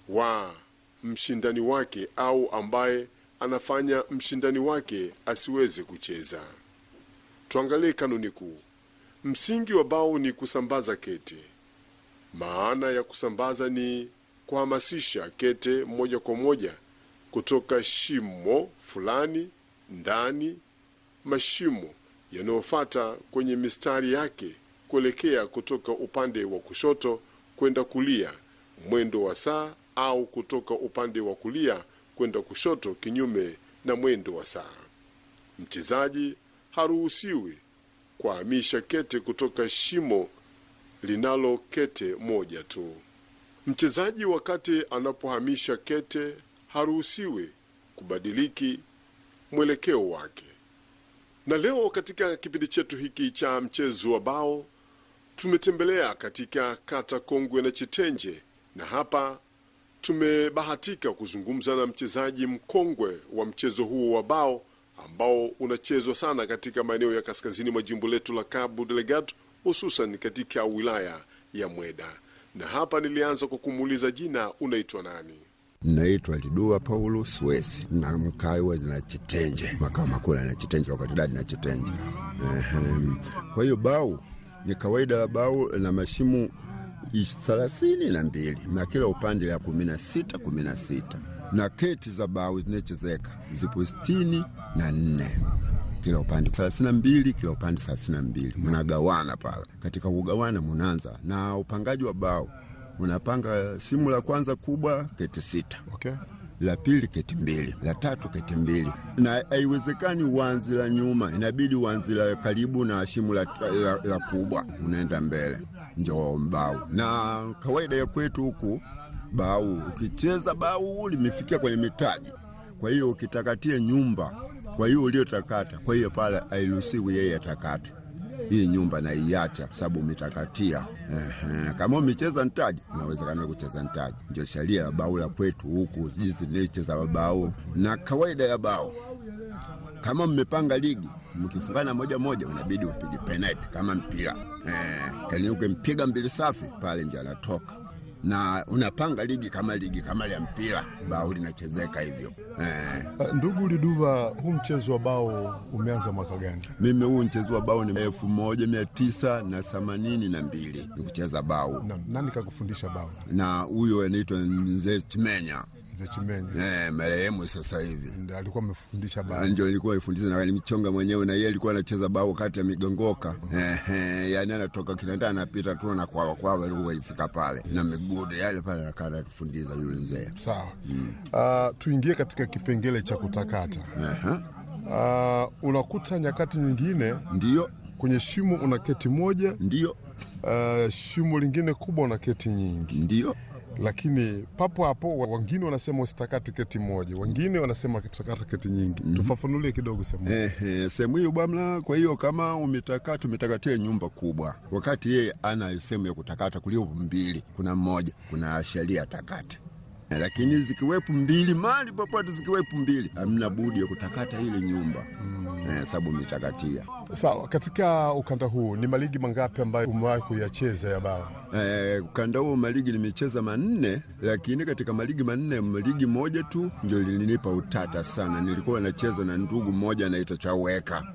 wa mshindani wake au ambaye anafanya mshindani wake asiweze kucheza. Tuangalie kanuni kuu. Msingi wa bao ni kusambaza kete. Maana ya kusambaza ni kuhamasisha kete moja kwa moja kutoka shimo fulani ndani mashimo yanayofata kwenye mistari yake kuelekea kutoka upande wa kushoto kwenda kulia mwendo wa saa au kutoka upande wa kulia kwenda kushoto kinyume na mwendo wa saa. Mchezaji haruhusiwi kuhamisha kete kutoka shimo linalo kete moja tu. Mchezaji wakati anapohamisha kete haruhusiwi kubadiliki mwelekeo wake. Na leo katika kipindi chetu hiki cha mchezo wa bao tumetembelea katika kata Kongwe na Chitenje, na hapa tumebahatika kuzungumza na mchezaji mkongwe wa mchezo huo wa bao ambao unachezwa sana katika maeneo ya kaskazini mwa jimbo letu la Cabo Delgado, hususan katika wilaya ya Mweda. Na hapa nilianza kwa kumuuliza jina, unaitwa nani? Naitwa Lidua Paulo Swesi na mkawa na Chitenje, makao makuu na Chitenje, wakati dadi na Chitenje. Ehem. Kwa hiyo bao ni kawaida la bao na mashimo thelathini na mbili na kila upande la kumi na sita kumi na sita na keti za bao zinachezeka zipo sitini na nne kila upande thelathini na mbili kila upande thelathini na mbili mnagawana pale. Katika kugawana munaanza na upangaji wa bao, unapanga simu la kwanza kubwa keti sita Okay. la pili keti mbili, la tatu keti mbili, na haiwezekani uanzi la nyuma, inabidi uanzi la karibu na shimu la, la, la kubwa, unaenda mbele njo mbao. Na kawaida ya kwetu huku bau, ukicheza bau limefikia kwenye mitaji, kwa hiyo ukitakatia nyumba, kwa hiyo uliotakata, kwa hiyo pale hairuhusiwi yeye atakate hii nyumba naiacha sababu umetakatia. Ehe, kama umecheza ntaji unawezekana kucheza ntaji, ndio sheria ya bao la kwetu huku, jinsi nilicheza bao na kawaida ya bao. Kama mmepanga ligi mkifungana moja moja, unabidi upige penalti kama mpira eh, kani ukimpiga mbili safi pale ndio anatoka na unapanga ligi kama ligi kama ya mpira, bao linachezeka hivyo eh. Ndugu Liduva, huu mchezo wa bao umeanza mwaka gani? Mimi huu mchezo wa bao ni elfu moja mia tisa na themanini na mbili ni kucheza bao, Na, nani kakufundisha bao? na huyo anaitwa Mzee Chimenya Mzee Chimenya eh, marehemu sasa hivi ndiye alikuwa amefundisha bao. ndio nilikuwa nifundisha na nilimchonga mwenyewe, na yeye alikuwa anacheza bao kati ya migongoka eh, eh, yani anatoka kinanda anapita tu na kwawa kwawa, alikuwa alifika pale na migudu yale pale, akaa anatufundisha yule mzee Sawa. Ah, tuingie katika kipengele cha kutakata. Aha, Ah, unakuta nyakati nyingine ndio kwenye shimo una keti moja, ndio ah, shimo lingine kubwa una keti nyingi, ndio lakini papo hapo wengine wanasema usitakate keti moja, wengine wanasema usitakate keti nyingi. Tufafanulie kidogo sehemu hiyo. Ehe, sehemu hiyo bwana. Kwa hiyo kama umetakata, umetakatia nyumba kubwa, wakati yeye ana sehemu ya kutakata kulio mbili, kuna mmoja, kuna sheria takata, lakini zikiwepo mbili, mali popote zikiwepo mbili, hamna budi ya kutakata ile nyumba eh, sababu umetakatia. Sawa, katika ukanda huu ni maligi mangapi ambayo umewahi kuyacheza ya bao? Eh, ukanda huo maligi nimecheza manne, lakini katika maligi manne maligi moja tu ndio lilinipa utata sana. Nilikuwa nacheza na ndugu mmoja anaitwa Chaweka.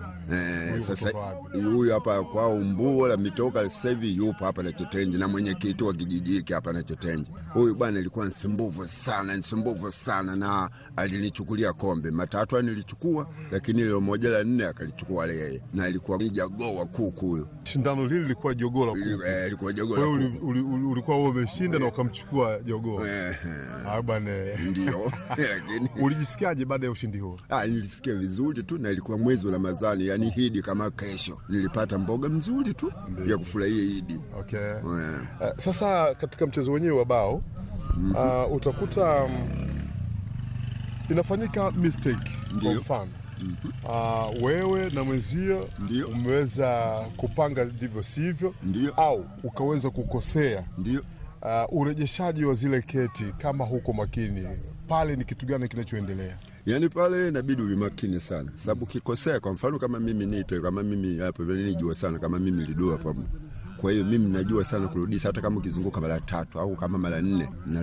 Eh, Huyu sasa kutoka wapi? huyu hapa kwao Mbuo la mitoka sasa hivi yupo hapa na Chetenji na mwenyekiti wa kijiji hiki hapa na Chetenji. Huyu bwana alikuwa nsumbufu sana, nsumbufu sana na alinichukulia kombe matatu nilichukua, lakini ile moja la nne akalichukua yeye, na alikuwa ni jagoo wa kuku huyo. Shindano lile lilikuwa jogoo la kuku. Eh, alikuwa jagoo Kwa la hiyo kuku. uli- uli- uli- ulikuwa wewe umeshinda na ukamchukua jogoo. Eh, Ah, bwana. ndio lakini Ulijisikiaje baada ya ushindi huo? Ah, nilisikia vizuri tu na ilikuwa mwezi wa Ramadhani, yani Idi kama kesho. Nilipata mboga mzuri tu ya kufurahia Idi. Okay. Eh, Uh, sasa katika mchezo wenyewe wa bao uh, utakuta um, inafanyika mistake kwa Ndio. mfano uh, wewe na mwenzio Ndio. umeweza kupanga ndivyo sivyo, Ndio. au ukaweza kukosea Ndio. uh, urejeshaji wa zile keti, kama huko makini pale, ni kitu gani kinachoendelea? Yaani pale inabidi uwe makini sana, sababu ukikosea, kwa mfano kama mimi nite kama mimi hapo vile nijua sana kama mimi lidua pamoja. Kwa hiyo mimi najua sana kurudisha, hata kama ukizunguka mara tatu au kama mara nne na